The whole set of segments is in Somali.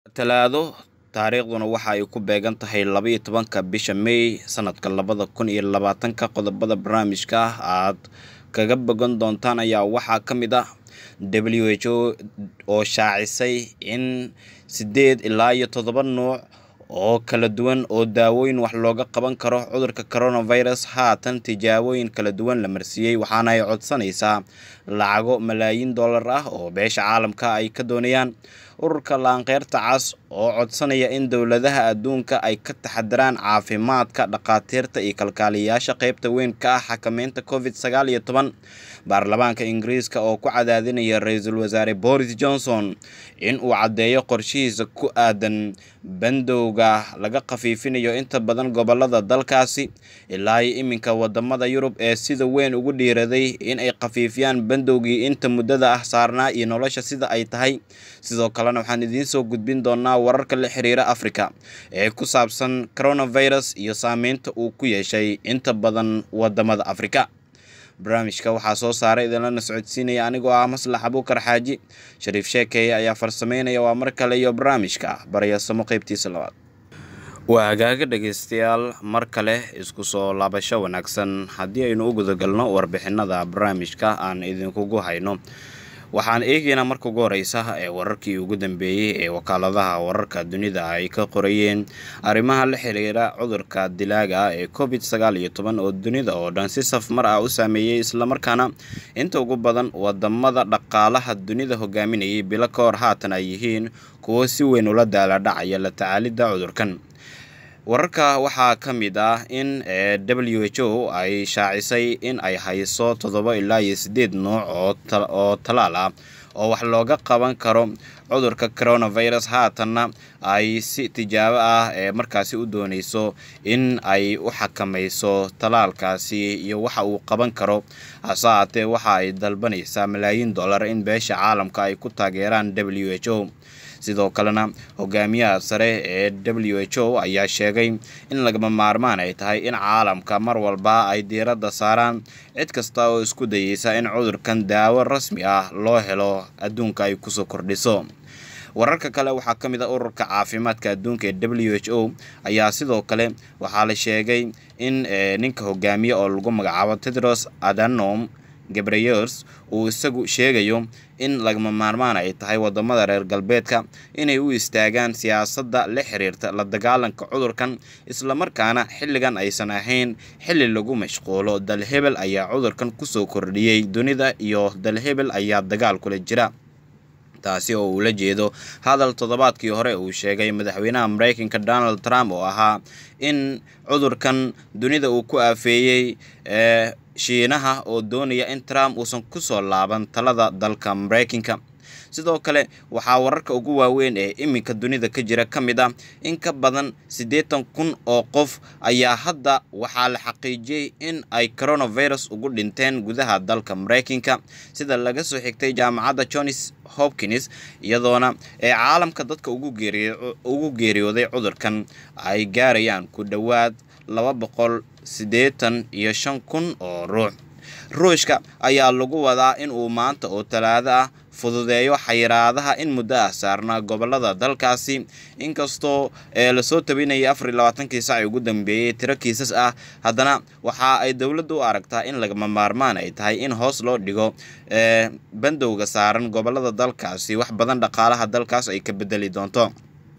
talaado taariikhduna waxa ay ku beegan tahay labaiyo tobanka bisha may sanadka labada kun iyo labaatanka qodobada barnaamijka aad kaga bogan doontaan ayaa waxaa ka mid ah w h o oo shaacisay in sideed ilaa iyo toddoba nuuc oo kala duwan oo daawooyin wax looga qaban karo cudurka coronavirus haatan tijaabooyin kala duwan la marsiiyey waxaana ay codsanaysaa lacago malaayiin dollar ah oo beesha caalamka ay ka doonayaan ururka laanqeyrta cas oo codsanaya in dowladaha adduunka ay ka taxadiraan caafimaadka dhakhaatiirta iyo kalkaaliyayaasha qeybta weyn ka ah xakameynta covid sagaal iyo toban baarlamaanka ingiriiska oo ku cadaadinaya ra-iisul wasaare boris johnson in uu caddeeyo qorshihiisa ku aadan bandowga laga khafiifinayo inta badan gobolada dalkaasi ilaa iyo iminka wadamada yurub ee sida weyn ugu dhiiraday in ay khafiifiyaan bandowgii inta muddada ah saarnaa iyo nolosha sida ay tahay sidoo kalena waxaan idiin soo gudbin doonaa wararka la xiriira africa ee ku saabsan coronavirus iyo saameynta uu ku yeeshay inta badan wadamada africa barnaamijka waxaa soo saaray idinlana socodsiinaya anigoo ah maslax abuukar xaaji shariif sheekeeye ayaa farsameynaya waa mar kale iyo barnaamijka baryasamo qeybtiisa labaad waa hagaaga dhegeystayaal mar kale isku soo laabasho wanaagsan haddii aynu u gudagalno warbixinada barnaamijka aan idinkugu hayno waxaan eegaynaa marka ugu horeysa ee wararkii ugu dambeeyey ee wakaaladaha wararka dunida ay ka qorayeen arrimaha la xiriira cudurka dilaaga ah ee covid sagaal iyo toban oo dunida oo dhan si safmar ah u saameeyey islamarkaana inta ugu badan wadamada dhaqaalaha dunida hogaaminayay bilo ka hor haatan ay yihiin kuwo si weyn ula daala dhacaya la tacaalidda cudurkan wararka waxaa ka mid ah in w h o ay shaacisay in ay hayso toddoba ilaa iyo siddeed nuuc oo talaal ah oo wax looga qaban karo cudurka coronavirus haatanna ay si tijaabo ah ee markaasi u dooneyso in ay u xakamayso talaalkaasi iyo waxa uu qaban karo hase haatee waxa ay dalbanaysaa malaayiin dollar in beesha caalamka ay ku taageeraan w h o sidoo kalena hogaamiyaha sare ee w h o ayaa sheegay in lagama maarmaan ay tahay in caalamka mar walba ay diiradda saaraan cid kasta oo isku dayeysa in cudurkan daawo rasmi ah loo helo adduunka ay kusoo kordhiso wararka kale waxaa ka mid ah ururka caafimaadka adduunka ee w h o ayaa sidoo kale waxaa la sheegay in ninka hogaamiye oo lagu magacaabo tedros adanom gabreyers uu isagu sheegayo in lagama maarmaan ay tahay wadamada reer galbeedka inay u istaagaan siyaasadda la xiriirta la dagaalanka cudurkan islamarkaana xilligan aysan ahayn xilli lagu mashquulo dalhebel ayaa cudurkan kusoo kordhiyey dunida iyo dalhebel ayaa dagaal kula jira taasi oo uu la jeedo hadal toddobaadkii hore uu sheegay madaxweynaha mareykanka donald trump oo ahaa in cudurkan dunida uu ku aafeeyey ee shiinaha oo doonaya in trump uusan kusoo laaban talada dalka mareykanka sidoo kale waxaa wararka ugu waaweyn ee iminka dunida ka jira ka mid ah in ka badan siddeetan kun oo qof ayaa hadda waxaa la xaqiijiyey in ay coronavirus ugu dhinteen gudaha dalka mareykanka sida laga soo xigtay jaamacadda johns hopkins iyadoona ee caalamka dadka ugu geeriyooday cudurkan ay gaarayaan ku dhowaad laba boqol siddeetan iyo shan kun oo ruux ruushka ayaa lagu wadaa in uu maanta oo talaado ah fududeeyo xayiraadaha in muddo ah saarnaa gobolada dalkaasi inkastoo ee lasoo tabinayay afar iyo labaatankii sac ugu dambeeyey tiro kiisas ah haddana waxa ay dowladda u aragtaa in lagama maarmaan ay tahay in hoos loo dhigo ee bandowga saaran gobolada dalkaasi wax badan dhaqaalaha dalkaas ay ka bedeli doonto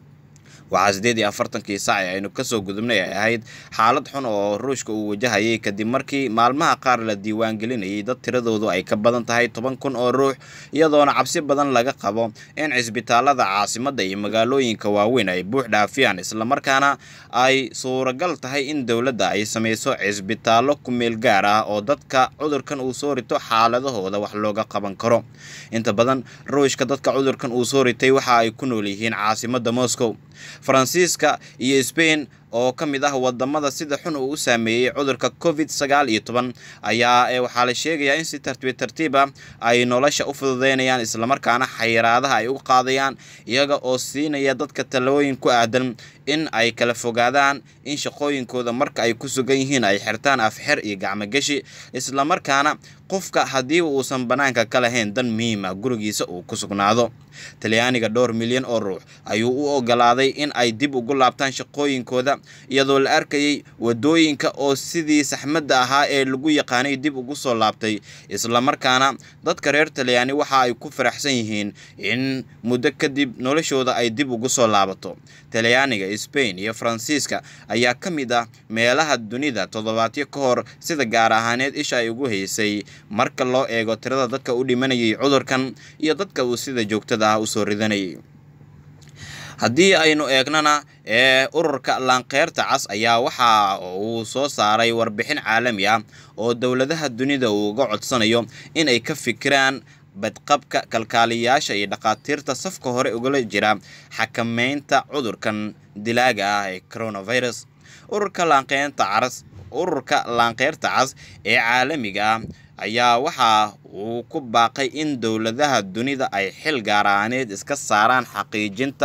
waxaa siddeed iyo afartankii sac ee aynu kasoo gudubnay ay ahayd xaalad xun oo ruushka uu wajahayay kadib markii maalmaha qaar la diiwaangelinayay dad tiradoodu ay ka badan tahay toban kun oo ruux iyadoona cabsi badan laga qabo in cisbitaalada caasimadda iyo magaalooyinka waaweyn ay buux dhaafiyaan islamarkaana ay suuragal tahay in dowladda ay samayso cisbitaallo kumeel gaar ah oo dadka cudurkan uu soo rito xaaladahooda wax looga qaban karo inta badan ruushka dadka cudurkan uu soo ritay waxa ay ku nool yihiin caasimadda moscow faransiiska iyo sbain oo ka mid ah wadamada sida xun uu u saameeyey cudurka covid sagaal iyo toban ayaa waxaa la sheegayaa in si tartiib tartiib ah ay nolosha u fududeynayaan islamarkaana xayiraadaha ay u qaadayaan iyaga oo siinaya dadka talooyin ku aadan in ay kala fogaadaan in shaqooyinkooda marka ay ku sugan yihiin ay xirtaan afxer iyo gacmogeshi islamarkaana qofka haddii uusan bannaanka ka lahayn dan muhiima gurigiisa uu ku sugnaado talyaaniga dhowr milyan oo ruux ayuu u ogolaaday in ay dib ugu laabtaan shaqooyinkooda iyadoo la arkayay wadooyinka oo sidii saxmadda ahaa ee lagu yaqaanay dib ugu soo laabtay islamarkaana dadka reer talyaani waxa ay ku faraxsan yihiin in muddo kadib noloshooda ay dib ugu soo laabato talyaaniga sbain iyo faransiiska ayaa ka mid ah meelaha dunida toddobaadyo ka hor sida gaar ahaaneed isha ay ugu haysay marka loo eego tirada dadka u dhimanayay cudurkan iyo dadka uu sida joogtada ah usoo ridanayay haddii aynu eegnana ee ururka laanqeyrta cas ayaa waxa uu soo saaray warbixin caalami ah oo dowladaha dunida uu uga codsanayo inay ka fikiraan badqabka kalkaaliyayaasha iyo dhakhaatiirta safka hore ugala jira xakameynta cudurkan dilaaga ah ee coronavirus ururka laanqeynta cas ururka laanqeyrta cas ee caalamiga ah ayaa waxa uu ku baaqay in dowladaha dunida ay xil gaaraaneed iska saaraan xaqiijinta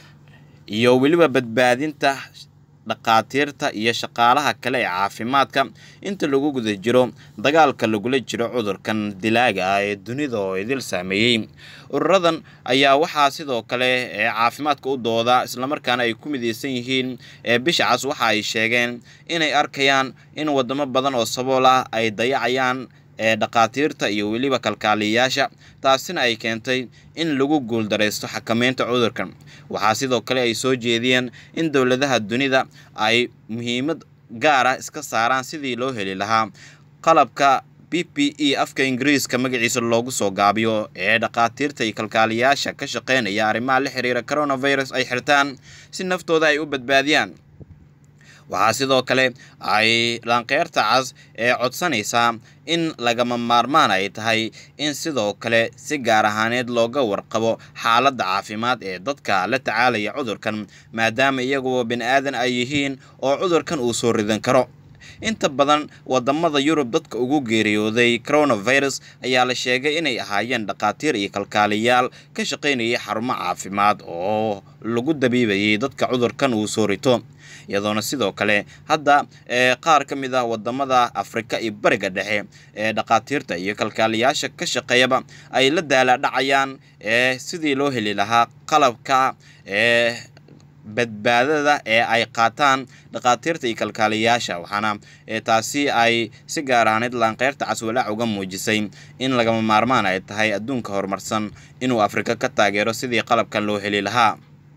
iyo weliba badbaadinta dhakhaatiirta iyo shaqaalaha kale ee caafimaadka inta lagu guda jiro dagaalka lagula jiro cudurkan dilaaga ah ee dunida oo idil saameeyey ururadan ayaa waxaa sidoo kale ee caafimaadka u dooda islamarkaana ay ku midaysan yihiin ee bisha cas waxa ay sheegeen inay arkayaan in wadamo badan oo sabool ah ay dayacayaan ee dhakhaatiirta iyo weliba kalkaaliyayaasha taasina ay keentay in lagu guuldaraysto xakameynta cudurkan waxaa sidoo kale ay soo jeediyeen in dowladaha dunida ay muhiimad gaara iska saaraan sidii loo heli lahaa qalabka b p e afka ingiriiska magaciisa loogu soo gaabiyo ee dhakhaatiirta iyo kalkaaliyayaasha ka shaqeynaya arrimaha la xiriira coronavirus ay xirtaan si naftooda ay u badbaadiyaan waxaa sidoo kale ay laanqeyrta cas ee codsanaysaa in lagama maarmaan ay tahay in sidoo kale si gaar ahaaneed looga warqabo xaaladda caafimaad ee dadka la tacaalaya cudurkan maadaama iyaguo bini aadan ay yihiin oo cudurkan uu soo ridan karo inta badan wadamada yurub dadka ugu geeriyooday coronavirus ayaa la sheegay inay ahaayeen dhakhaatiir iyo kalkaaliyaal ka shaqaynayay xarumo caafimaad oo lagu dabiibayay dadka cudurkan uu soo rito iyadoona sidoo kale hadda ee qaar ka mid ah wadamada afrika iyo bariga dhexe ee dhakhaatiirta iyo kalkaaliyaasha ka shaqeeyaba ay la daalaadhacayaan ee sidii loo heli lahaa qalabka ee badbaadada ee ay qaataan dhakhaatiirta iyo kalkaaliyayaasha waxaana taasi ay si gaar ahaaneed laanqeyrta caswalaac uga muujisay in lagama maarmaan ay tahay adduunka horumarsan inuu afrika ka taageero sidii qalabkan loo heli lahaa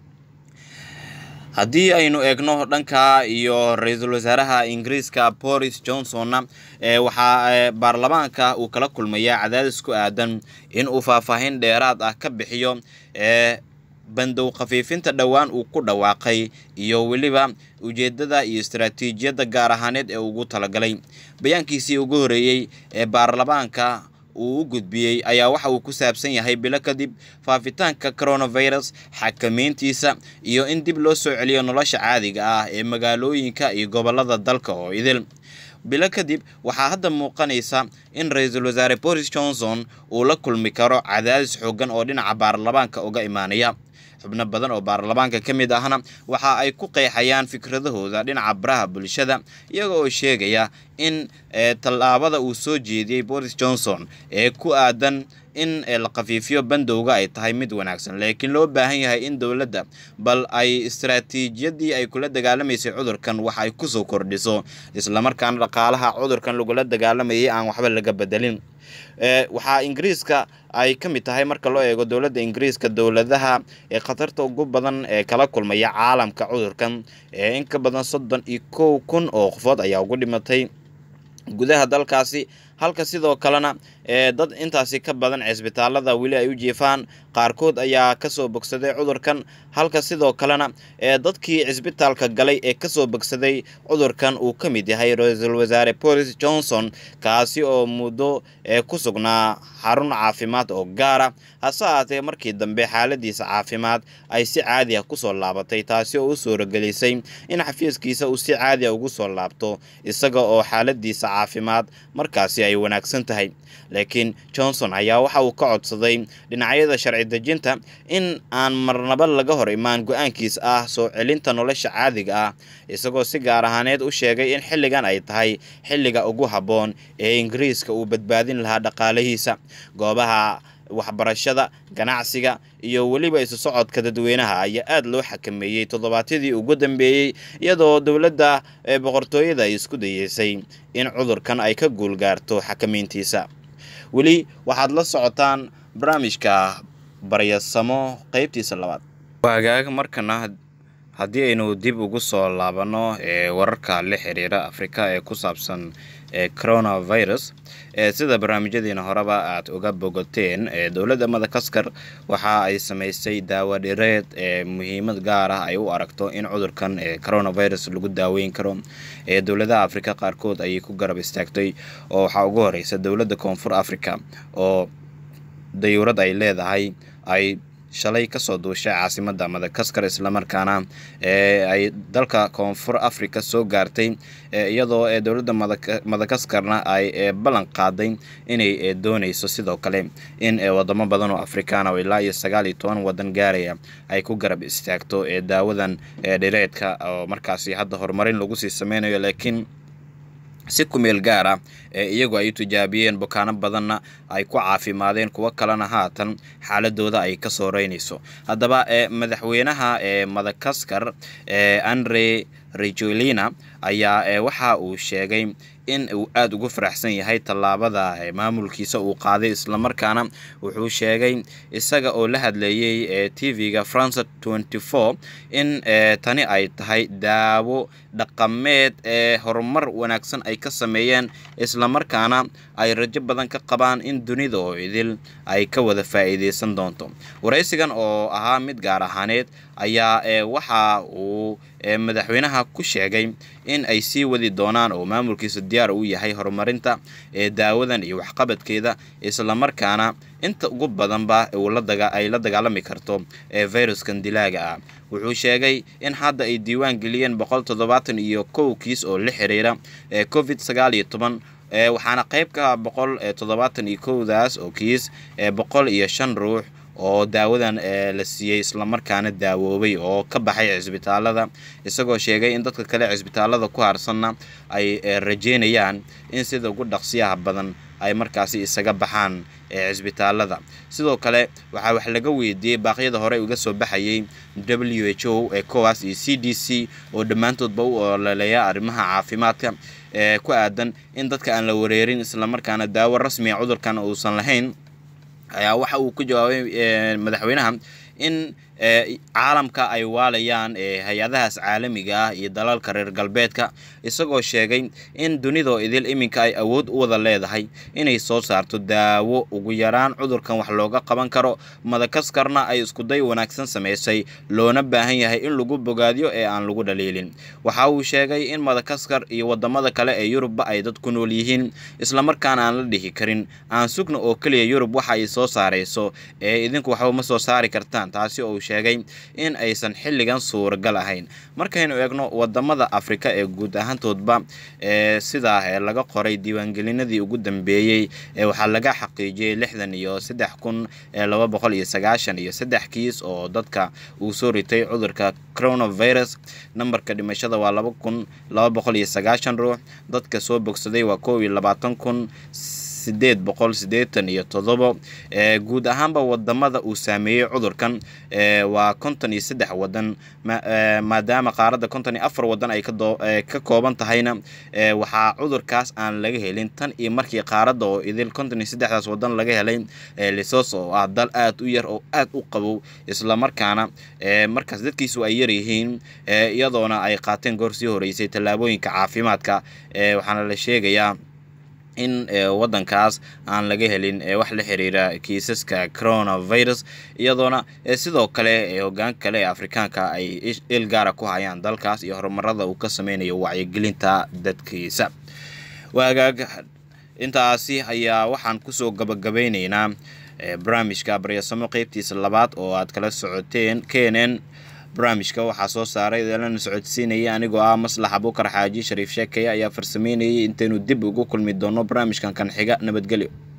haddii aynu eegno dhanka iyo ra-iisul wasaaraha ingiriiska boris johnsonna ee waxaa baarlamaanka uu kala kulmayaa cadaadis ku aadan in uu faahfaahin dheeraad ah ka bixiyo ee bandow khafiifinta dhowaan uu ku dhawaaqay iyo weliba ujeedada iyo istaraatiijiyadda gaar ahaaneed ee ugu talagalay bayaankiisii ugu horeeyey ee baarlamaanka uu u gudbiyey ayaa waxa uu ku saabsan yahay bilo kadib faafitaanka coronavirus xakameyntiisa iyo in dib loo soo celiyo nolosha caadiga ah ee magaalooyinka iyo gobolada dalka oo idil bilo kadib waxaa hadda muuqanaysa in ra-iisul wasaare boris johnson uu la kulmi karo cadaadis xoogan oo dhinaca baarlamaanka uga imaanaya xubno badan oo baarlamaanka ka mid ahna waxa ay ku qeexayaan fikradahooda dhinaca baraha bulshada iyaga oo sheegaya in tallaabada uu soo jeediyey boris johnson ee ku aadan in la khafiifiyo bandowga ay tahay mid wanaagsan laakiin loo baahan yahay in dowladda bal ay istaraatiijiyadii ay kula dagaalamaysay cudurkan wax ay kusoo kordhiso islamarkaana dhaqaalaha cudurkan lagula dagaalamayay aan waxba laga bedelin waxaa ingiriiska ay ka mid tahay marka loo eego dowladda ingiriiska dowladaha ee khatarta ugu badan ee kala kulmaya caalamka cudurkan ee in ka badan soddon iyo kow kun oo qofood ayaa ugu dhimatay gudaha dalkaasi halka sidoo kalena ee dad intaasi ka badan cisbitaalada weli ay u jiifaan qaarkood ayaa kasoo bogsaday cudurkan halka sidoo kalena ee dadkii cisbitaalka galay ee kasoo bogsaday cudurkan uu ka mid yahay ra-iisul wasaare boris johnson kaasi oo muddo ee ku sugnaa xarun caafimaad oo gaara hase ahaatee markii dambe xaaladiisa caafimaad ay si caadi ah kusoo laabatay taasi oo u suuragelisay in xafiiskiisa uu si caadi a ugu soo laabto isaga oo xaaladiisa caafimaad markaasi ay ay wanaagsan tahay laakiin johnson ayaa waxa uu ka codsaday dhinacyada sharci dejinta in aan marnaba laga hor imaan go-aankiis ah soo celinta nolosha caadiga ah isagoo si gaar ahaaneed u sheegay in xilligan ay tahay xilliga ugu habboon ee ingiriiska uu badbaadin lahaa dhaqaalihiisa goobaha waxbarashada ganacsiga iyo weliba isu socodka dadweynaha ayaa aada loo xakameeyey toddobaadyadii ugu dambeeyey iyadoo dowladda ee boqortooyada ay isku dayeysay in cudurkan ay ka guulgaarto xakameyntiisa weli waxaad la socotaan barnaamijka baryasamo qeybtiisa labaad waagaag markana haddii aynu dib ugu soo laabanno ee wararka la xiriira afrika ee ku saabsan ee coronavirus ee sida barnaamijyadiina horeba aad uga bogoteen ee dowladda madagaskar waxa ay samaysay daawo dhireed ee muhiimad gaar ah ay u aragto in cudurkan ee coronavirus lagu daaweyn karo ee dowladaha afrika qaarkood ayay ku garab istaagtay oo waxaa ugu horeysa dowladda koonfur africa oo dayuurad ay leedahay ay shalay kasoo duushay caasimada madagaskar islamarkaana ee ay dalka koonfur africa soo gaartay iyadoo ee dowladda madagaskarna ay ballan qaaday inay dooneyso sidoo kale in wadamo badan oo afrikaan oo ilaa iyo sagaal iyo toban wadan gaaraya ay ku garab istaagto ee daawadan dhireedka oo markaasi hadda horumarin lagu sii sameynayo laakiin si kumeel gaar ah ee iyagu ay u tijaabiyeen bukaano badanna ay ku caafimaadeen kuwo kalena haatan xaaladooda ay ka soo reynayso haddaba ee madaxweynaha ee madagaskar ee andre rejolina ayaa waxa uu sheegay in uu aada ugu faraxsan yahay tallaabada maamulkiisa uu qaaday islamarkaana wuxuu sheegay isaga oo la hadleeyey ee t v-ga france tenty four in tani ay tahay daawo dhaqameed ee horumar wanaagsan ay ka sameeyeen islamarkaana ay rajo badan ka qabaan in dunida oo idil ay ka wada faa-iideysan doonto waraysigan oo ahaa mid gaar ahaaneed ayaa waxa uu madaxweynaha ku sheegay in ay sii wadi doonaan oo maamulkiisa diyaar u yahay horumarinta ee daawadan iyo waxqabadkeeda islamarkaana inta ugu badanba ay la dagaalami karto ee viruskan dilaaga ah wuxuu sheegay in hadda ay diiwaan geliyeen boqol toddobaatan iyo kow kiis oo la xiriira ee covid sagaal iyo toban waxaana qayb ka boqol toddobaatan iyo kowdaas oo kiis ee boqol iyo shan ruux oo daawadan la siiyey islamarkaana daawoobay oo ka baxay cisbitaalada isagoo sheegay in dadka kale cisbitaalada ku harsanna ay rajeynayaan in sida ugu dhaqsiyaha badan ay markaasi isaga baxaan cisbitaalada sidoo kale waxaa wax laga weydiiyey baaqyada hore uga soo baxayay w h o ee cowas iyo c d c oo dhammaantoodba u ololeeya arrimaha caafimaadka ee ku aadan in dadka aan la wareerin islamarkaana daawo rasmiga cudurkan uusan lahayn ayaa waxa uu ku jawaabay madaxweynaha in caalamka ay waalayaan hay-adahaas caalamiga ah iyo dalalka reer galbeedka isagoo sheegay in dunidoo idil iminka ay awood u wada leedahay inay soo saarto daawo ugu yaraan cudurkan wax looga qaban karo madakaskarna ay iskuday wanaagsan samaysay loona baahan yahay in lagu bogaadiyo ee aan lagu dhaliilin waxa uu sheegay in madakaskar iyo wadamada kale ee yurubba ay dad ku nool yihiin islamarkaana aan la dhihi karin aan sugna oo keliya yurub waxa ay soo saarayso ee idinku waxba ma soo saari kartaan taasi oo uu sheegay in aysan xilligan suuragal ahayn markaynu eegno wadamada afrika ee guud ahaantoodba ee sidaa laga qoray diiwaangelinadii ugu dambeeyey ee waxaa laga xaqiijiyey lixdan iyo saddex kun laba boqol iyo sagaashan iyo saddex kiis oo dadka uu soo ritay cudurka coronavirus nambarka dhimashada waa laba kun laba boqol iyo sagaashan ruux dadka soo bogsaday waa kow iyo labaatan kun sideed boqol siddeetan iyo toddobo guud ahaanba wadamada uu saameeyey cudurkan waa konton iyo saddex wadan maadaama qaaradda konton iyo afar wadan ay ka kooban tahayna waxaa cudurkaas aan laga helin tan iyo markii qaaradda oo idil konton iyo saddexdaas wadan laga helay lisos oo ah dal aada u yar oo aada u qabow islamarkaana markaas dadkiisu ay yaryihiin iyadoona ay qaateen goor sii horeysay tallaabooyinka caafimaadka waxaana la sheegayaa in wadankaas aan laga helin wax la xiriira kiisaska coronavirus iyadoona sidoo kale hogaan kale ee afrikaanka ay il gaara ku hayaan dalkaas iyo horumarada uu ka sameynayo wacyigelinta dadkiisa waagaag intaasi ayaa waxaan kusoo gabagabeyneynaa barnaamijka baryasamo qeybtiisa labaad oo aad kala socoteen kenen barnaamijka waxaa soo saaray lana socodsiinaya anigoo ah maslax abuukar xaaji shariif sheekeye ayaa farsameynayay intaynu dib ugu kulmi doono barnaamijkan kan xiga nabadgelyo